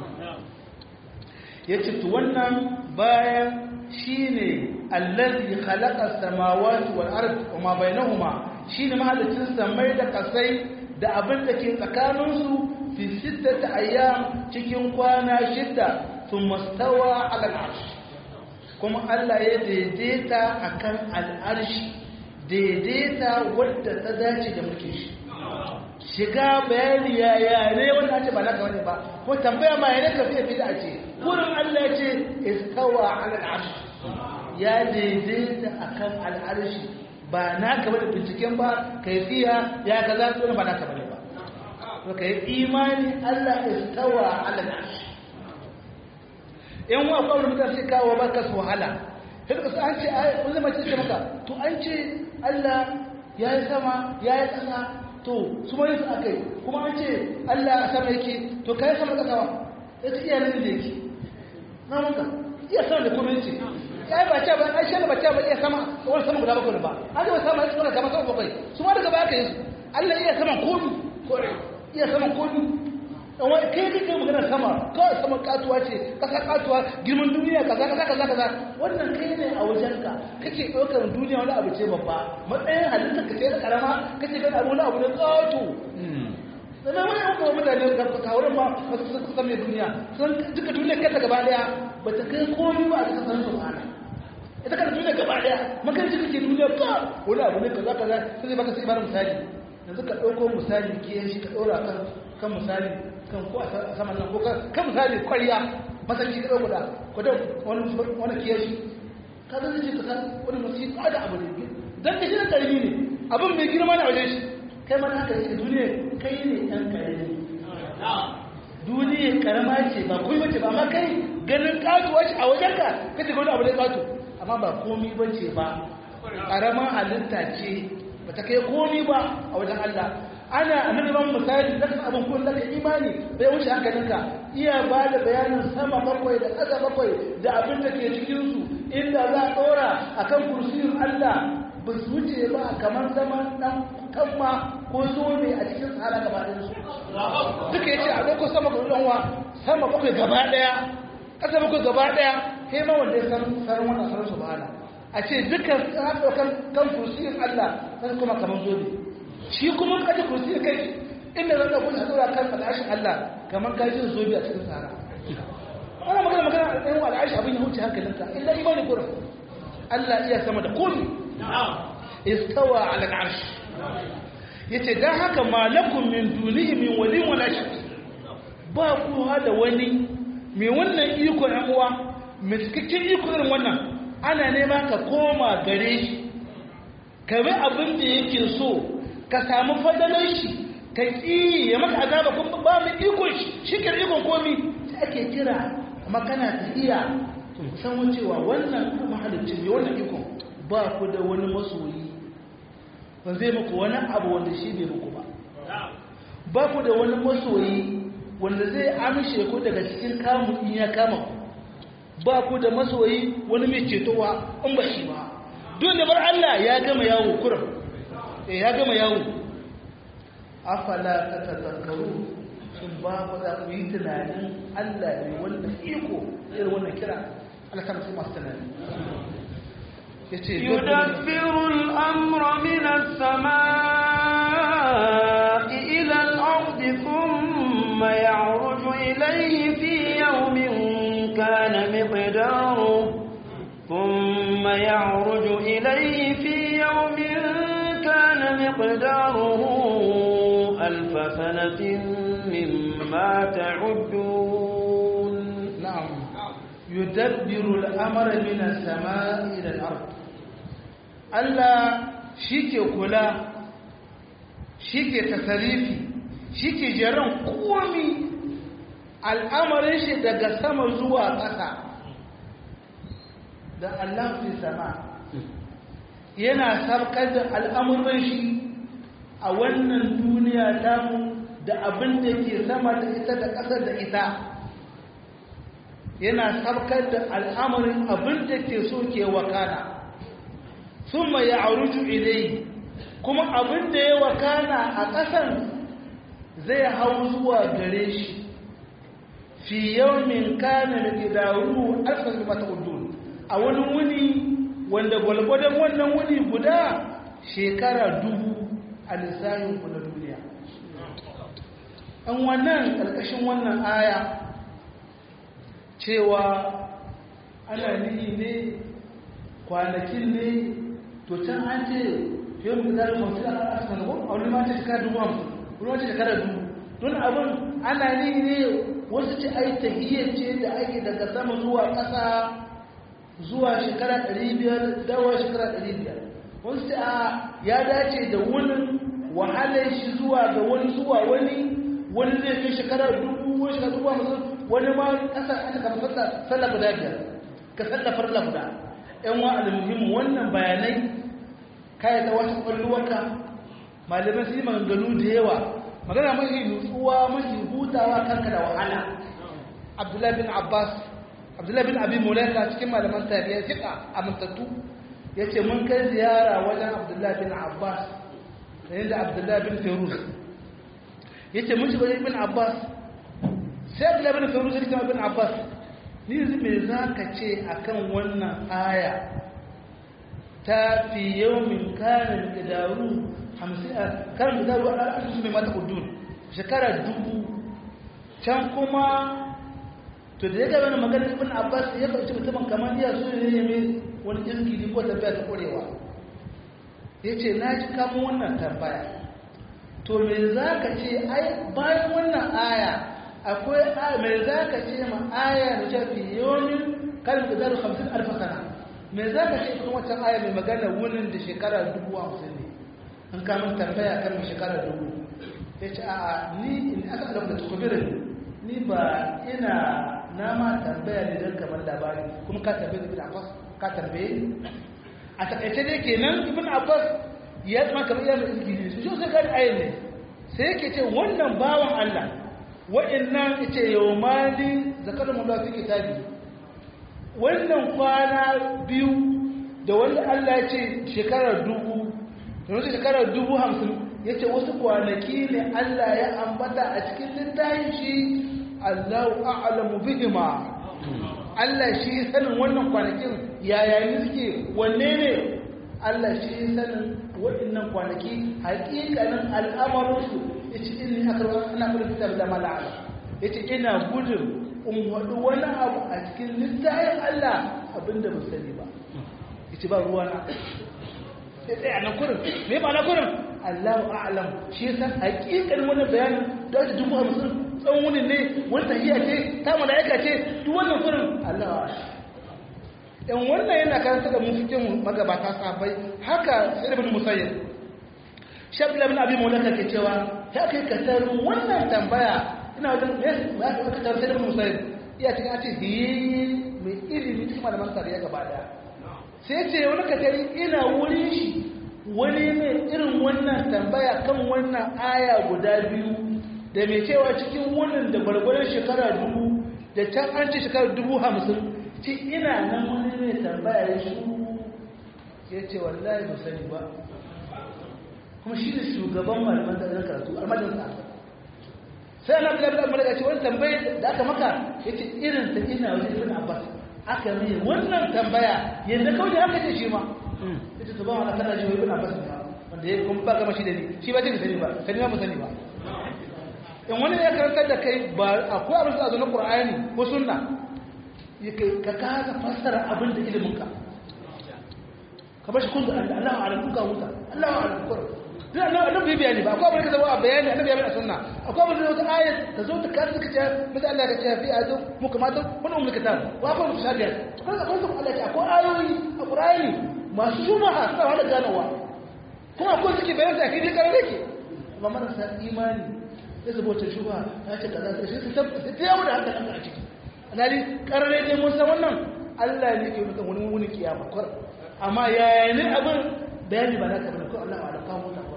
yace to wannan bayan shine allazi khalaqa samawati wal ard wama bainahuma shine mahalicin samai da kasai da abin da ke tsakanin su fi sittati ayyam cikin kwana shida thumma stawa ala al-arsh kuma Allah ya daidaita akan al-arshi daidaita wadda ta dace da mulkin shi shiga bayani ya yare wanda ake ba naka wani ba ko tambaya ma yare ka fiye fita ce kurin Allah ce istawa ala al'arsh ya daidaita akan al'arshi ba naka bane binciken ba kaifiya ya ga za su ba naka bane ba to kai imani Allah istawa ala al'arsh in wa kawai mutane sai kawo baka su wahala sai ka an ce ai wani mace ce maka to an ce Allah ya yi sama ya yi ƙasa to su ma su akai kuma an ce Allah a sama yake to kai sama ƙasa ba ya ce iya nan da yake na maka iya sama da kuma yace ya ba ce ba ai shi ba ce ba iya sama wani sama guda bakwai ba an ba sama ya sama sama bakwai su ma daga baya ka yi su Allah iya sama komi iya sama komi amma kai kake magana sama kawai sama katuwa ce kasa katuwa girman duniya kaza kaza kaza kaza wannan kai ne a wajenka kake ɗaukar duniya wani abu ce babba matsayin halittar ka ce da karama kake gani abu wani abu na tsato sannan wani yan kuma mutane da kawurin ma wasu sun kusa mai duniya sun duka duniya kanta gaba daya ba ta kai komi ba a cikin sanin subhana ita kanta duniya gaba daya makanci kake duniya ka wani abu ne kaza kaza sai baka sai bada misali yanzu ka ɗauko misali ke shi ka ɗora kan kan misali kan ko a saman nan ko kan misali kwariya masarki ka ɗauko da ko da wani wani kiyashi ka zai ce ka san wani masu ko da abu ne dan da shi na ƙarfi ne abin mai girma na wajen shi kai mana haka yake duniya kai ne ɗan ƙarfi duniya karama ce ba kuma bace ba amma kai ganin katuwa ce a wajenka kace wani abu ne katu amma ba komi bace ba karaman halitta ce ba ta kai komi ba a wajen Allah ana annabi ban misali da abin kun da imani bai wuce hankalinka iya ba da bayanin sama bakwai da ƙasa bakwai da abin da ke cikin su inda za a ɗora akan kursiyin Allah ba su wuce ba kamar zaman dan kanma ko zobe a cikin sahara gaba ɗaya su duka yace a ɗauko sama ga ɗanwa sama bakwai gaba ɗaya ƙasa bakwai gaba ɗaya sai ma wanda ya san sanin wannan sanin subhana a ce dukkan ɗaukan kan kursiyin Allah sai kuma kamar zobe shi kuma kaji kursiyin kai inda zan ɗauko a ɗora kan al'ashin Allah kamar gajin zobe a cikin sahara ana magana magana a ɗayan al'ashi abin ya huce hankalinka illa imani gurin Allah iya sama da komi istawa ala al'arsh yace dan haka malakum min dunihi min wali wala shafi ba ku da wani mai wannan iko ɗan uwa mai cikakken iko irin wannan ana nema ka koma gare shi ka bi abin da yake so ka samu fadalar shi ka ƙi ya maka azaba kuma ba mu iko shi shi ke ikon komi sai ake kira amma kana tafiya to san cewa wannan mahalicci ne wannan ikon ba ku da wani masoyi ba zai muku wani abu wanda shi bai muku ba ba ku da wani masoyi wanda zai amshe ku daga cikin kamun in ya kama ku ba ku da masoyi wani mai cetowa in ba shi ba don da bar Allah ya gama yawo kurum eh ya gama yawo afala tatazakkaru shin ba ku za ku yi tunanin Allah ne wanda iko irin wannan kira Allah kan su masu tunani يدبر الأمر من السماء إلى الأرض ثم يعرج إليه في يوم كان مقداره ثم يعرج إليه في يوم كان مقداره ألف سنة مما تعدون نعم يدبر الأمر من السماء إلى الأرض Allah shi ke kula shi ke tasarifi shi ke jiran komi al'amarin shi daga sama zuwa ƙasa da Allah fi sama yana sarkar da al'amuran shi a wannan duniya damu da abin da ke sama da ita da ƙasa da ita yana sarkar da al'amarin abin da ke so ke wakana ثم يعرج إليه kuma abin da ya wakana a ƙasan zai hau zuwa gare shi fi yawmin kana miqdaruhu alfan mimma ta'udun a wani wuni wanda gwalgwadon wannan wuni guda shekara dubu a lissafin ku na duniya an wannan ƙarƙashin wannan aya cewa ana nihi ne kwanakin ne to can an ce yau da zarar mafi a asibitin ko a wani ma ce shekara dubu hamsin wani ma ce shekara dubu don abin ana ni ne wasu ce ai tahiyyar ce da ake daga sama zuwa ƙasa zuwa shekara ɗari biyar dawa shekara ɗari biyar wasu ce a ya dace da wani wahalar shi zuwa ga wani zuwa wani wani zai fi shekara dubu wani shekara dubu hamsin wani ma ƙasa an kama sallah guda biyar ka sallah farla guda yan wa almuhimmu wannan bayanai kai ta wata kwalluwarka malamai su yi maganganu da yawa magana mafi nutsuwa mafi hutawa kanka da wahala abdullahi bin abbas abdullahi bin abin mulaika cikin malaman tabiya jika amintattu ya ce mun kai ziyara wajen abdullahi bin abbas da yadda abdullahi bin feruz ya ce mun shiga bin abbas sai abdullahi bin feruz ya ce bin abbas ni yanzu me za ka ce akan wannan aya ta fi yau min kanin gidaru karin gidaru a al'adun su mai mata kudun shekara dubu can kuma to da ya gaba na maganar ibn abbas ya ɗauki mutumin kamar iya su ne ne wani jirgin ko tafiya ta ƙwarewa ya ce na ji kamo wannan tambaya to me za ka ce ai bayan wannan aya akwai aya me za ka ce ma aya da shafi yomin kalin da zaru hamsin alfa sana me za ka ce kuma wancan aya mai magana wunin da shekara dubu hamsin ne an kamun tambaya kan mai shekara dubu ya ce a'a ni in aka alamu da tukubirin ni ba ina na ma tambaya ne don kamar labari kuma ka tambaye ibn abbas ka tambaye a takaice dai kenan ibn abbas ya zama kamar iya mai izgili su sai gani ayin ne sai yake ce wannan bawan allah wa'annan ita yau mali zakarar mulwa fi kitabi wannan kwana biyu da wanda allah ya ce shekarar dubu da wasu shekarar dubu hamsin ya ce wasu kwanaki ne allah ya ambata a cikin littafin shi allahu a'lamu bihima allah shi sanin wannan kwanakin yaya ne suke wanne ne allah shi sanin waɗannan kwanaki haƙiƙanin al'amarinsu ya ce inni akarwa ana kula fitar da mala'ala ya ce ina gudun in waɗi wani abu a cikin littafin allah abinda ba sani ba ya ce ba ruwa na sai tsaye a nan kurin me ba na kurin allahu a'lam shi ya san haƙiƙanin wannan bayanin da wata dubu hamsin tsawon wunin ne wani tahiya ce ta mala'ika ce duk wannan kurin allahu a'lam in wannan yana karanta da mufikin magabata sabai haka sai ibn musayyib shafi labin abin maulaka ke cewa ya kai kasar wannan tambaya ina wajen ya ka kasar sai ibn musayyib iya cikin ake hiyi mai ilimi cikin malaman tariya gaba daya sai ce wani kasari ina wurin shi wani mai irin wannan tambaya kan wannan aya guda biyu da mai cewa cikin wannan da gwargwaron shekara dubu da can an ce shekara dubu hamsin ci ina nan wani mai tambaya ya shuru ya ce wallahi ba sani ba kuma shi ne shugaban malaman da zan karatu a majalisar sa sai ana bila bila malaka ce wani tambaye da aka maka ya ce irin ta ina wajen ibn abbas aka mai wannan tambaya yadda kawai haka ce shi ma ya ce tuban wani kana ji wa ibn abbas ne wanda ya kuma ba gama shi da ni shi ba ce ka sani ba sani ba mu sani ba in wani ya karantar da kai ba akwai abin da a zo na qur'ani ko sunna ka kasa fassara abin da iliminka ka bashi kun da Allah wa alamu ka huta Allah wa alamu kur dan Allah annabi bai bayani ba akwai abin da zama a bayani annabi ya bayani sunna akwai abin da wata ayat ta zo ta kasu ka ce mata Allah ka ce fi azu mu kamata mun umul kitab wa akwai mu shabiya to kaga akwai Allah ce akwai ayoyi a Qur'ani masu shubaha suna wala ganowa kuma akwai suke bayani da kidi karare ke amma marasa imani ya zubo ta shubaha ta ce kaza sai su tabbata ta yawo da hankalin a ciki alhali karare ne mun san wannan Allah ne ke mutum wani wuni kiyama kwar amma yaya ne abin bayani ba naka bane ko Allah wa alaka mu ta kwar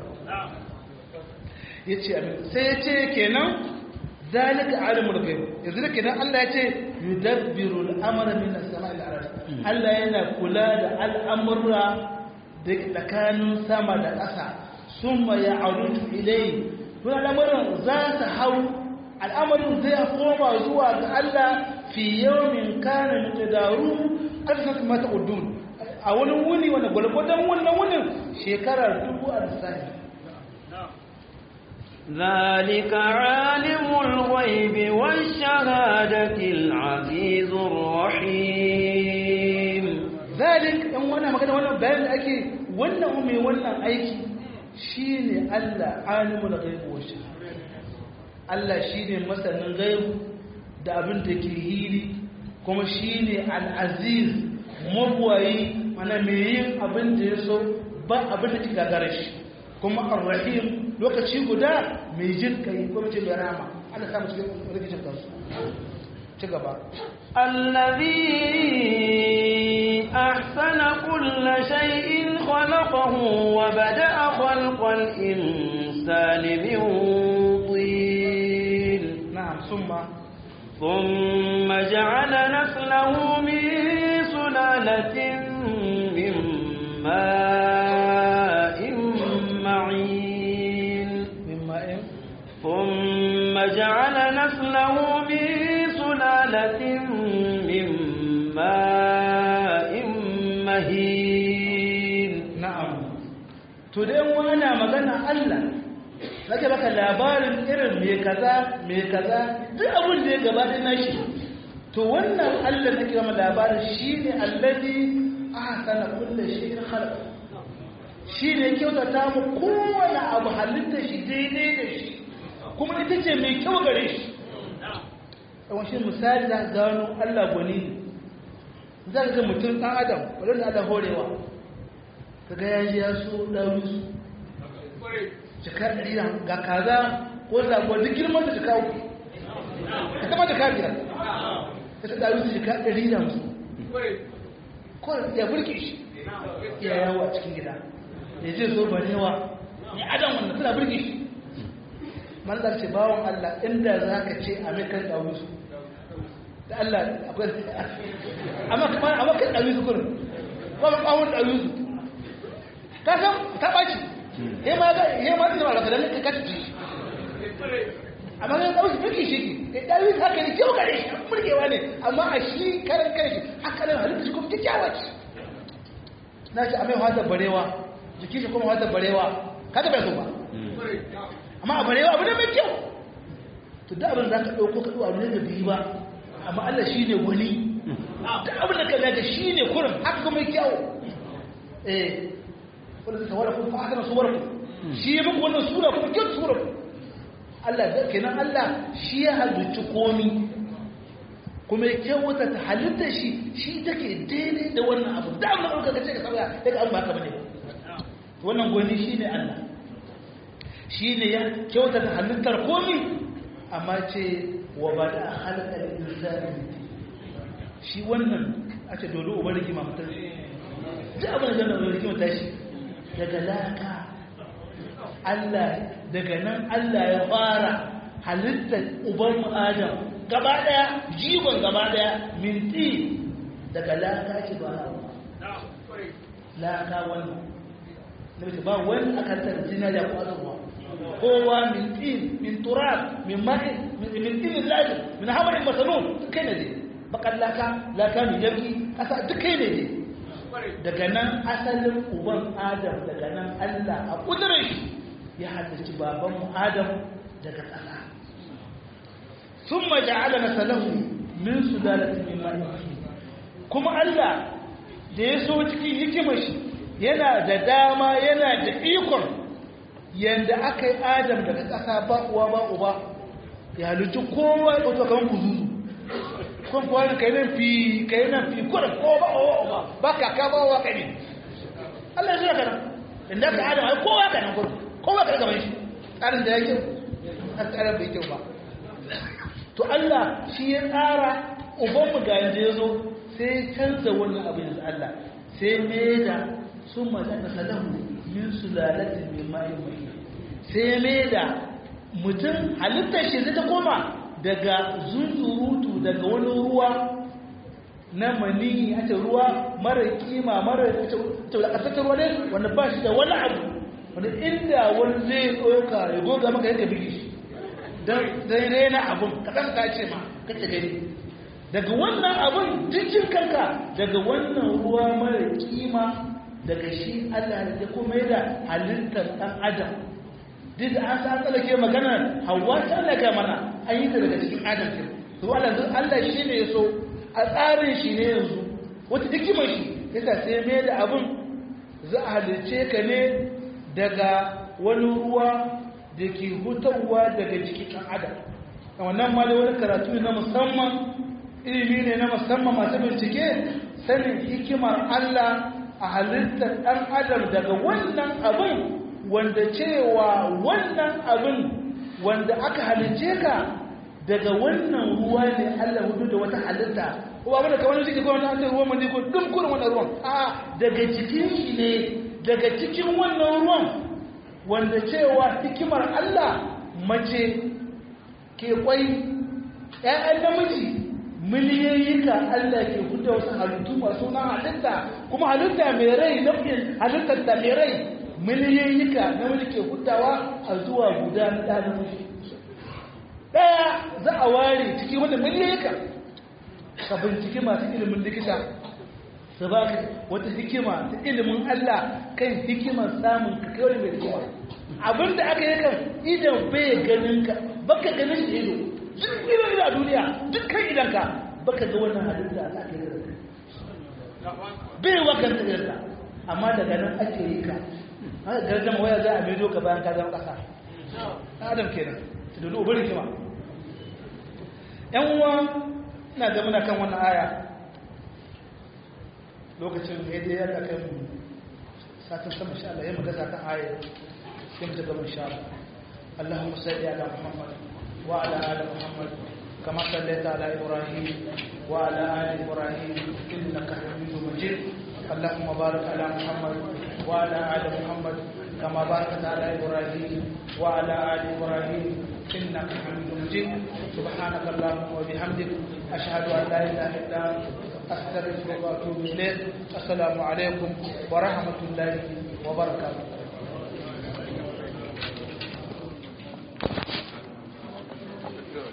yace amin sai yace kenan zalika alimul ghaib yanzu da kenan Allah yace yudabbiru al-amra min as-sama'i ila Allah yana kula da al'amura da tsakanin sama da ƙasa summa ya'rudu ilayhi kuma al'amuran za ta hau al'amarin zai koma zuwa ga Allah fi yawmin kana mutadaru alfat mata udun a wani wuni wani gwalgwadon wannan wunin shekarar dubu a lissafi ذلك عالم الغيب والشهادة العزيز الرحيم ذلك in wannan magana wannan bayan da ake wannan mai wannan aiki shine Allah alimul ghaibi wa shahada Allah shine masanin gaibu da abin da ke hili kuma shine al-aziz mabwayi mana mai yin abin da ya so ba abin da ke gagara shi kuma ar-rahim lokaci guda mai jin kai kuma ce mai rama Allah samu cikin rikicin kansu ci gaba الذي أحسن كل شيء خلقه وبدأ خلق الإنسان من طين نعم ثم ثم جعل نسله من سلالة من ماء معين مما إن ثم جعل نسله من سلالة من ماء مهين na'am to dai wani na magana Allah nake baka labarin irin me kaza me kaza duk abin da ya gabata na shi to wannan Allah nake gama labarin shine allazi ahsana kulli shay'in khalaq shine kyautata mu kowane abu halitta shi daidai da shi kuma ita ce mai kyau gare shi yawan shi misali za gano Allah gwani ne za ka ga mutum ɗan adam wadanda Allah horewa kaga ya ji ya so ɗauri su jika ɗari na ga kaza ko zagon duk girman da jika uku ka kama jika biyar ka ta ɗauri su jika ɗari na musu ko ya burke shi ya yawo a cikin gida ya je zo barewa ya adam wanda suna burke shi manzar ce bawon Allah inda za ka ce a mai kan ɗauri su da Allah akwai amma kuma amma kan ɗauri su kurin ba ba ɓawon ɗauri su ka san ta ɓaci he ma ga he ma da malaka da ka kaci amma ga ɗauki fiki shi ke ɗauri su haka ne kyau gare shi murgewa ne amma a shi karan kai shi haka nan halitta shi kuma kyakkyawa ce na ce a mai hata barewa jiki shi kuma hata barewa kada bai so ba amma a barewa abu ne mai kyau to da abin za ka ɗauko ka ɗauka ne da biyu ba amma Allah shi ne wani da abin da ka daga shi ne kurin haka kuma kyau eh wanda zai tawara kuma haka na suwar ku shi ya muku wannan sura kuma kyau sura ku Allah da kenan Allah shi ya halicci komi kuma ya kyauta ta halitta shi shi take daidai da wannan abu da abin da ɗauka ka ce ka sauya daga abin ba haka bane wannan gwani shi ne Allah shi ne ya kyauta ta halittar komi amma ce wa ba da halakar insani shi wannan a ce dole ubar rigima mutum ji abin da zama rigima ta shi daga laka Allah daga nan Allah ya fara halittar uban adam gaba daya jigon gaba daya minti daga laka ce ba laka wannan na ba wani akantar zinariya ko azurwa kowa min tin min turab min ma'in min tin lazim min hamarin masanun kai ne dai bakan laka laka min yanki kasa duk kai ne dai daga nan asalin uban adam daga nan Allah a kudurin shi ya halarci baban mu adam daga ƙasa thumma ja'ala nasalahu min sulalatin min ma'in kuma Allah da ya so cikin hikimar shi yana da dama yana da ikon yanda aka yi adam daga ƙasa ba uwa ba uba ya halittu kowa ya ɗauka kan kuzuzu kun kuwa ne kai nan fi kai nan fi kurin kowa ba uwa uba ba kaka ba uwa kai ne Allah ya zura kana inda ka adam ai kowa ka nan kurin kowa ka gaban shi tsarin da ya kyau har tsarin bai kyau ba to Allah shi ya tsara ubanmu ga yanzu ya zo sai ya canza wannan abin da Allah sai me da sun mazana salahu min sulalatin min ma'in mahin sai mai da mutum halittar shi zai ta koma daga zunzurutu daga wani ruwa na mani a ce ruwa mara kima mara taulakatattar ruwa ne wanda ba shi da wani abu wanda inda wani zai ɗauka ya goga maka yanka bigi shi don zai rena abun kaɗan ka ce ma kace gani daga wannan abun jikin kanka daga wannan ruwa mara kima daga shi Allah ya kuma da halittar ɗan adam duk da an san tsallake magana hawa ta Allah mana an yi ta daga cikin adam ke to Allah Allah shi ne ya so a tsarin shi ne yanzu wata hikimar shi yasa sai mai da abun za a halice ka ne daga wani ruwa da ke hutawa daga jikin ɗan adam a wannan ma da wani karatu na musamman ilimi ne na musamman masu bincike sanin hikimar Allah a halittar ɗan adam daga wannan abin wanda cewa wannan abin wanda aka halice ka daga wannan ruwa ne Allah hudu da wata halitta ko abin da kamar shi ko wannan an ruwan mani ko duk kurin wannan ruwan a daga cikin shi ne daga cikin wannan ruwan wanda cewa hikimar Allah mace ke kwai ƴaƴan namiji miliyoyika Allah ke fita wasu halittu masu na halitta kuma halitta mai rai nau'in halittar da mai rai miliyoyika namiji ke fitawa a zuwa guda na ɗan namiji ɗaya za a ware ciki wanda miliyoyika ka binciki masu ilimin likita su ba ka wata hikima ta ilimin Allah kan hikimar samun ka kawai mai hikima abinda aka yi kan idan bai ganin ka baka ganin shi ido duk ido a duniya dukkan idan ka baka ga wannan halitta a ake yi bai wakan ta yarda amma daga nan ake yi ka haka gargama waya za a bidiyo ka bayan ka zama kasa adam kenan ta dudu ubin hikima yan uwa ina ga muna kan wannan aya lokacin da ya ya kai mu satin sama insha Allah ya magana kan aya sai mu ta gaba insha Allah Allahumma salli ala Muhammad wa ala ali Muhammad kama sallaita ala Ibrahim wa ala ali Ibrahim innaka Hamidum Majid اللهم بارك على محمد وعلى ال محمد كما باركت على ابراهيم وعلى ال ابراهيم انك حميد مجيد سبحانك اللهم وبحمدك اشهد ان لا اله الا انت استغفرك واتوب اليك السلام عليكم ورحمه الله وبركاته